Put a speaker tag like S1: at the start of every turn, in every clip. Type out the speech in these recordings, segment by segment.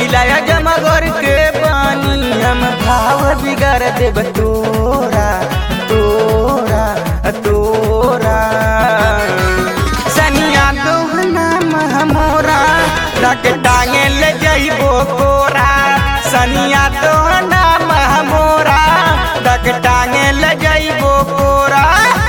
S1: जिलाया जमगोर के पानी हम भाव बिगाड़ देब तोरा तोरा तोरा सनिया दोहना महमोरा रख टांगे ले जइबो कोरा सनिया दोहना महमोरा रख टांगे ले जइबो कोरा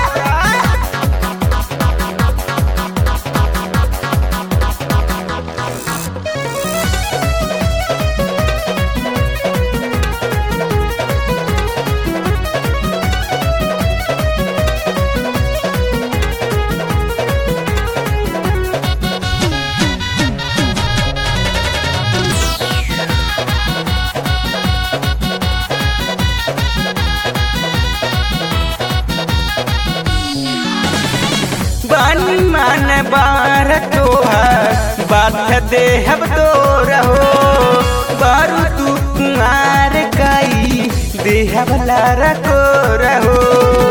S1: बन मन बार तोहर बात देहब तो रहो बारू तू कुमार काई देहब लारा को रहो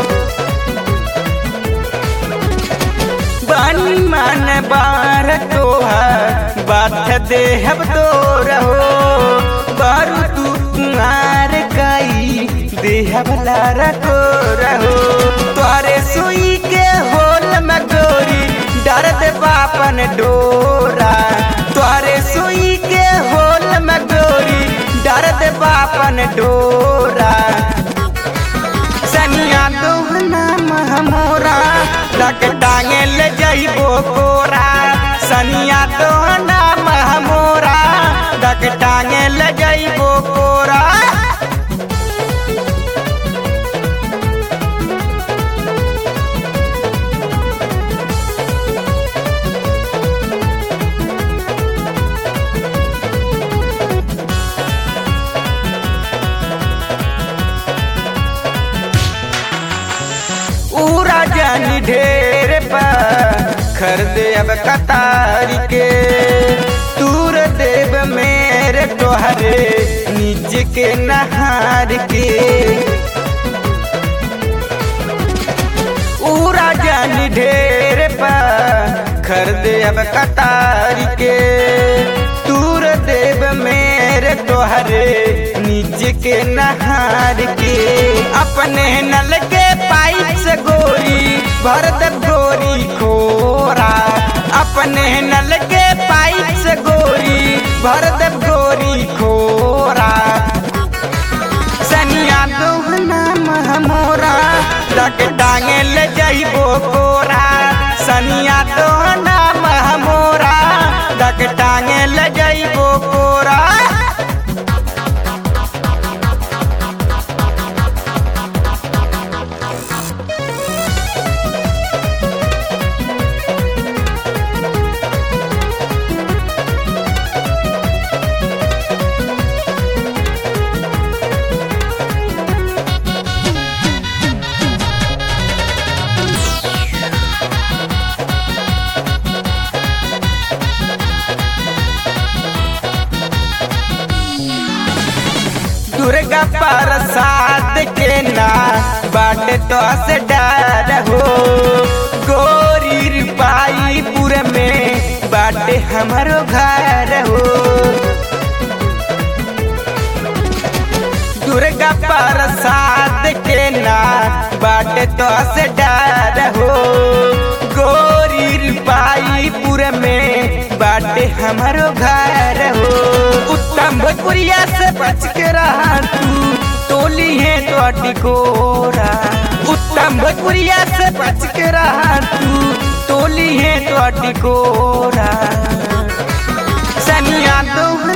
S1: बन मन बार तोहर बात देहब तो रहो बारू तू कुमार काई देहब लारा को रहो तोरे सुई के होल में गोरी डरत बापन डोरा तोरे सुई के होल में गोरी डरत बापन डोरा सनिया दोहना महमोरा लग टांगे ले जइबो कोरा सनिया दोहना महमोरा लग टांगे ले जइबो कोरा पूरा जानी ढेर पर खरीदे अब कतार के तूर देव मेरे तोहरे निज के नहार के पूरा जानी ढेर पर खरीदे अब कतार के तूर देव मेरे तोहरे निज के नहार के अपने नल के पाइप से गोरी भर दे गोरी खोरा अपने नल के पाइप से गोरी भर दे गोरी खोरा सनिया दोहना महमोरा लग टांगे ले जइबो कोरा सनिया दोहना महमोरा लग टांगे ले जइबो कोरा दुर्गा प्रसाद के ना बाटे तो से डर हो गोरी रिपाई पूरे में बाटे हमारो घर हो दुर्गा प्रसाद के ना बाटे तो से डर हो गोरी रिपाई पूरे में बाटे हमारो घर हो उत्तम भोजपुरिया से बच के रहा तू टोली है तो टिकोरा उत्तम भोजपुरिया से बच के रहा तू टोली है तो टिकोरा सनिया दो